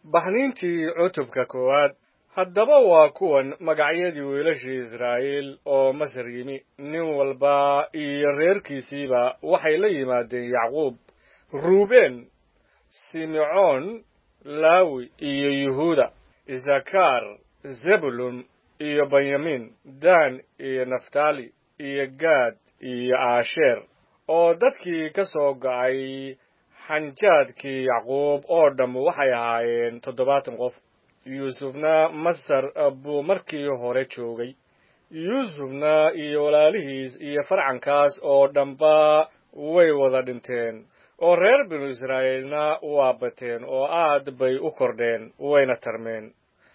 baxniintii cutubka koowaad haddaba waa kuwan magacyadii wiilashii israa'iil oo masar yimi nin walba iyo reerkiisiiba waxay la yimaadeen yacquub ruubeen simecoon laawi iyo yuhuuda isakaar zebulun iyo benyamin dan iyo naftali iyo gaad iyo aasheer oo dadkii ka soo go'ay xanjaadkii yacquub oo dhamm waxay ahaayeen toddobaatan qof yuusufna masar buu markii hore joogay yuusufna iyo walaalihiis iyo farcankaas oo dhamba way wada dhinteen oo reer binu israa'iilna waa bateen oo aad bay u kordheen wayna tarmeen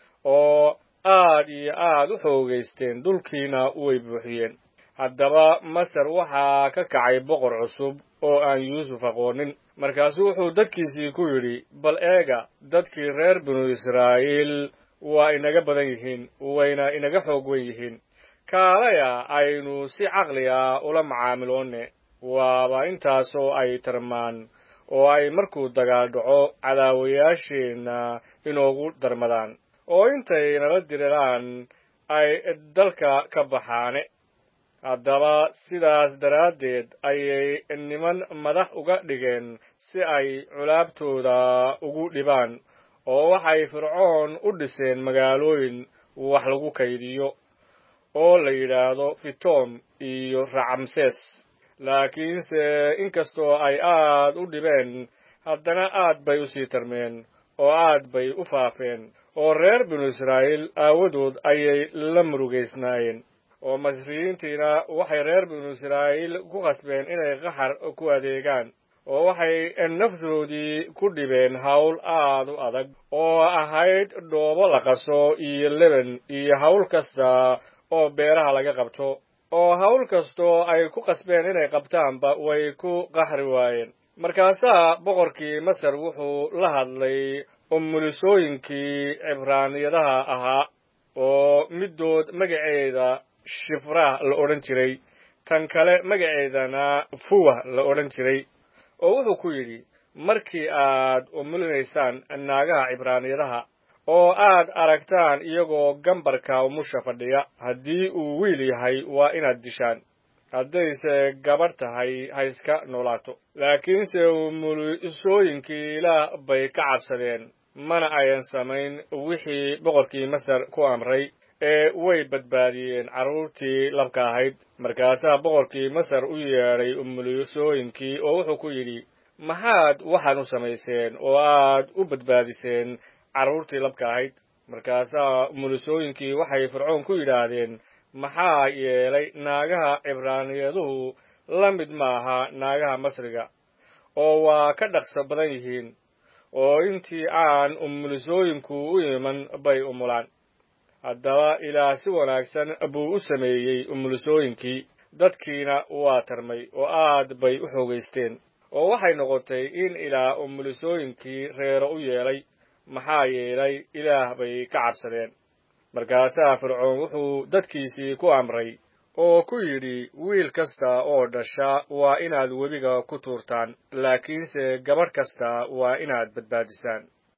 oo aad iyo aad u xoogaysteen dhulkiina way buuxiyeen haddaba masar waxaa ka kacay boqor cusub oo aan yuusuf aqoonin markaasuu wuxuu dadkiisii ku yidhi bal eega dadkii reer binu israa'iil waa inaga badan yihiin wayna inaga xoog wen yihiin kaalaya aynu si caqli ah ula macaamiloonne waaba intaasoo ay tarmaan oo ay markuu dagaal dhaco cadaawayaasheenna inoogu darmadaan oo intay nala diriraan ay dalka ka baxaane haddaba sidaas daraaddeed ayay niman madax uga dhigeen si ay culaabtooda ugu dhibaan oo waxay fircoon u dhiseen magaalooyin wax lagu kaydiyo oo la yidhaahdo fitom iyo racamses laakiinse inkastoo ay aad u dhibeen haddana aad bay u sii tarmeen oo aad bay u faafeen oo reer binu israa'iil aawadood ayay la murugaysnaayeen oo masriyiintiina waxay reer binu israa'iil ku khasbeen inay qaxar ku adeegaan oo waxay naftoodii ku dhibeen hawl aad u adag oo ahayd dhoobo la qaso iyo leben iyo hawl kasta oo beeraha laga qabto oo hawl kastoo ay ku qasbeen inay qabtaanba way ku qaxri waayeen markaasaa boqorkii masar wuxuu la hadlay umulisooyinkii cibraaniyadaha ahaa oo middood magaceeda shifrah la odhan jiray tan kale magaceedana fuwah la odhan jiray oo wuxuu ku yidhi markii aad umulinaysaan naagaha cibraaniyadaha oo aad aragtaan iyagoo gambarka umusha fadhiya haddii uu wiil yahay waa inaad dishaan haddayse gabadh tahay ha iska noolaato laakiinse umulisooyinkii ilaah bay ka cabsadeen mana ayan samayn wixii boqorkii masar ku amray ee way badbaadiyeen carruurtii labka ahayd markaasaa boqorkii masar u yeedhay umulisooyinkii oo wuxuu ku yidhi maxaad waxaan u samayseen oo aad u badbaadiseen carruurtii labka ahayd markaasaa umulisooyinkii waxay fircoon ku yidhaahdeen maxaa yeelay naagaha cibraaniyaduhu la mid maaha naagaha masriga oo waa ka dhaqso badan yihiin oo intii aan umulisooyinku u iman bay umulaan haddaba ilaah si wanaagsan buu u sameeyey umulisooyinkii dadkiina waa tarmay oo aad bay u xoogaysteen oo waxay noqotay in ilaah umulisooyinkii reero u yeelay maxaa yeelay ilaah bay ka cabsadeen markaasaa fircoon wuxuu dadkiisii ku amray oo ku yidhi wiil kasta oo dhasha waa inaad webiga ku tuurtaan laakiinse gabadh kasta waa inaad badbaadisaan